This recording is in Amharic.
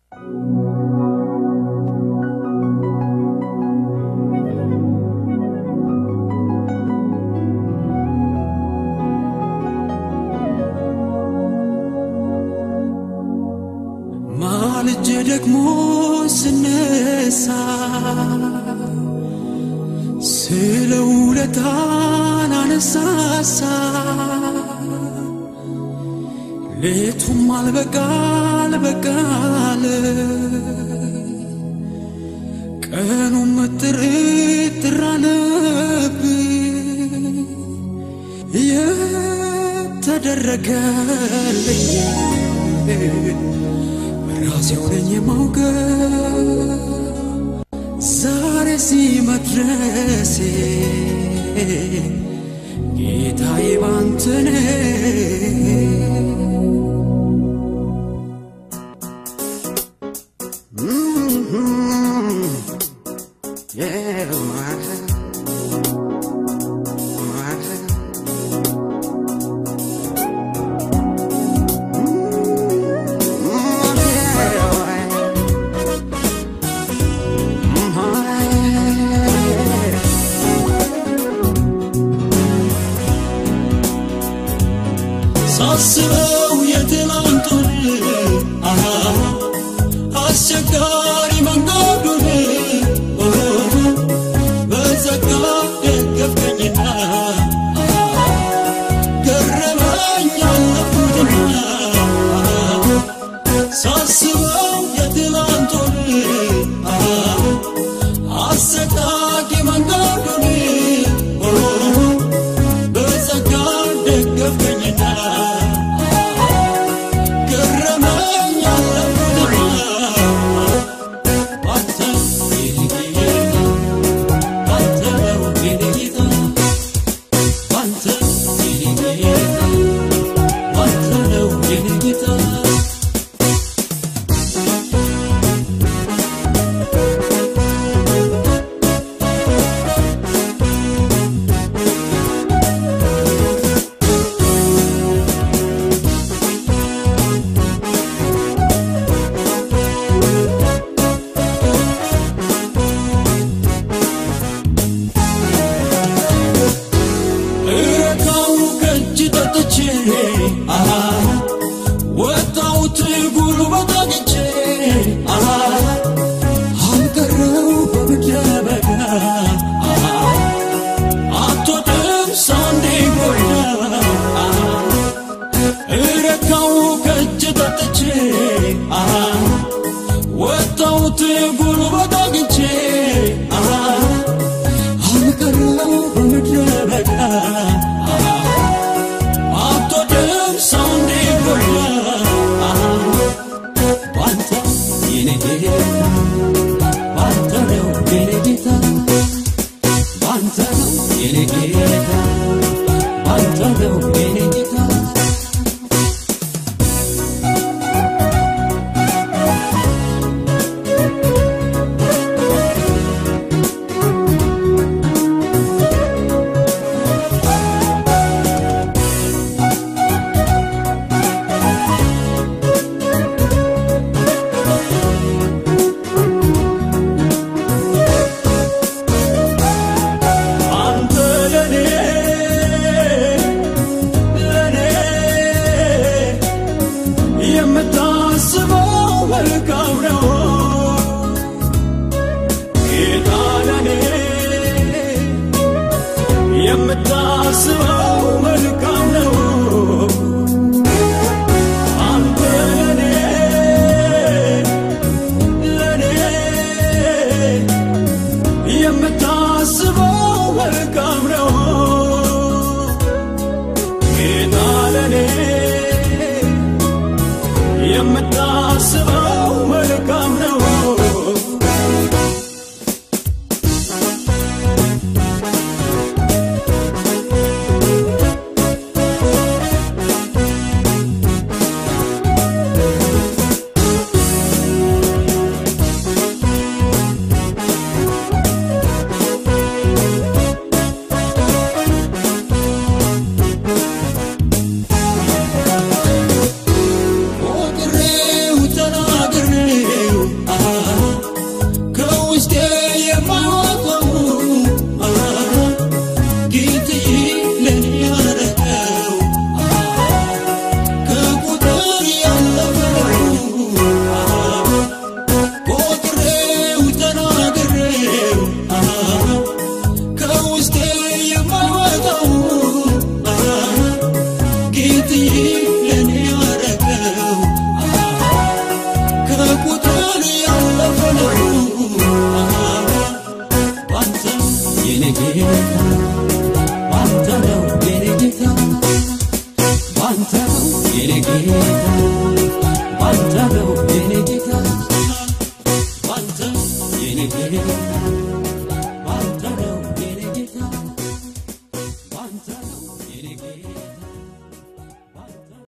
ማልጄ ደግሞ ስነሳ ስለ ውለታን አነሳሳ ሌቱም አልበቃል በቃል ቀኑም ጥርጥር አለብኝ የተደረገልኝ ራሴው ነኝ የማውቀው ዛሬ ሲመድረሴ ጌታዬ ባንተ ሳስበው የትናንቱን አሃ አስቸጋሪ መንገዱን በጸጋ ደገፍከኝና ገረመኝ ያለፉትና ሳስበው የትናንቱን አሰቃቂ መንገዱን በጸጋ ደገፍከኝና ገረመኝ ያለፉትና ባንተ የኔ ጌታ ባንተ ነው የኔ ጌታ ባንተ የኔ ጌታ ባንተ ነው የኔ ጌታ እረካው ከእጅ ጠጥቼ አሃ ወጣሁት ጉልበት አግኝቼ አሃ አልቀረው በምድረ በዳ አሃ አትወድም ሰው እንዲጎዳ አሃ እረካው ከእጅ ጠጥቼ አሃ ወጣሁት ጉልበት አግኝቼ አሃ አልቀረው በምድረ በዳ አትወድም ሰው እንዲጎዳ ባንተ የኔ ጌታ ባንተ ነው የኔ ጌታ ባንተ ነው የኔ ጌታ ባንተ ነው የኔ ጌታ ጌታ